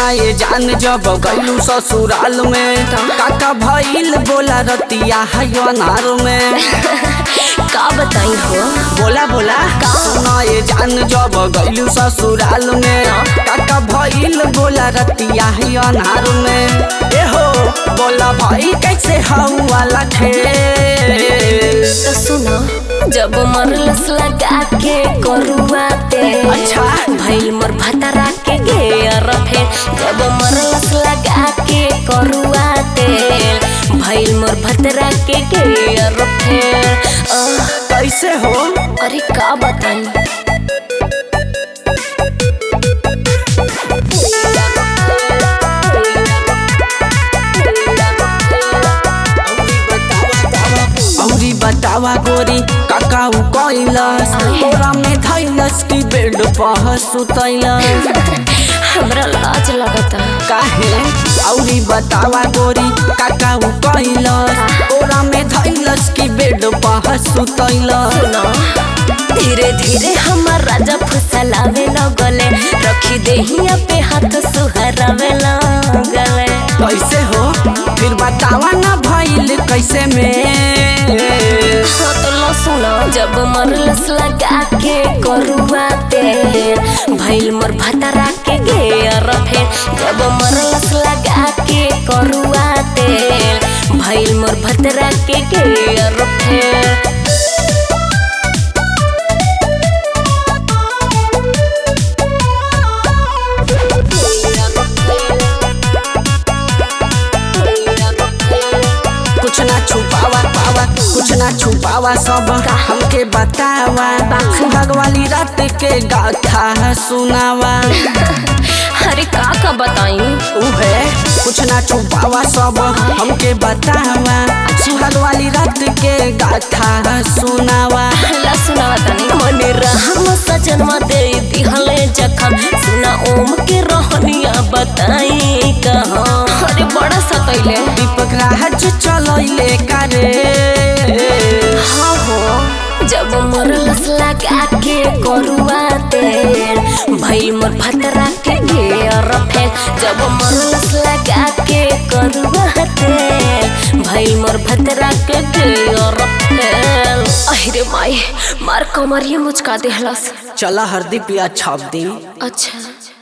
सुनाए जान जब गैलू ससुराल में काका भइल बोला रतिया है अनार में का बताई हो बोला बोला सुनाए जान जब गैलू ससुराल में काका भइल बोला रतिया है अनार में ए हो बोला भाई कैसे हऊ वाला खेल तो सुनो जब मरलस लगा के करुआ तेल अच्छा। भइल मोर भतरा के घेर फेर जब मरलस लगा के करुआ तेल भइल मोर भतरा के घेर फेर आह, कैसे हो अरे का बताई औरी बतावा गोरी काकाऊ कैलस तोरा में धैलस की बेड पर सुतैलस हमरा लाज लगता काहे औरी बतावा गोरी काकाऊ कैलस तोरा में धैलस की बेड पर सुतैलस सुनो धीरे धीरे हमार राजा फुसलावे लगले रखी देहिया पे हाथ सुहरावे लगले कैसे हो फिर बतावा ना भइल कैसे में हाँ तो लो सुनो जब मरलस लगा के करुआ तेल भइल मोर भतरा के घेर फेर जब मरलस लगा के करुआ तेल भइल मोर भतरा के घेर फेर कुछ ना छुपावा पावा कुछ ना छुपावा सब हमके बतावा सुहाग वाली रात के गाथा सुनावा अरे का का बताई उहे कुछ ना छुपावा सब हमके बतावा सुहाग वाली रात के गाथा सुनावा ला सुनावा तनी मने रहम सजनवा दे दिहले जखम सुना ओम के रहनिया बताई कहाँ अरे बड़ा सतैले दीपक राज चलैले कारे हाँ हो जब मरलस लगा के करुआ तेल भई मोर भतरा के घेर फेल जब मरलस लगा के करुआ तेल भई मोर भतरा के घेर फेल अहिरे माई मार कमरिए मुचका देहलस चला हरदी पिया छाप दी अच्छा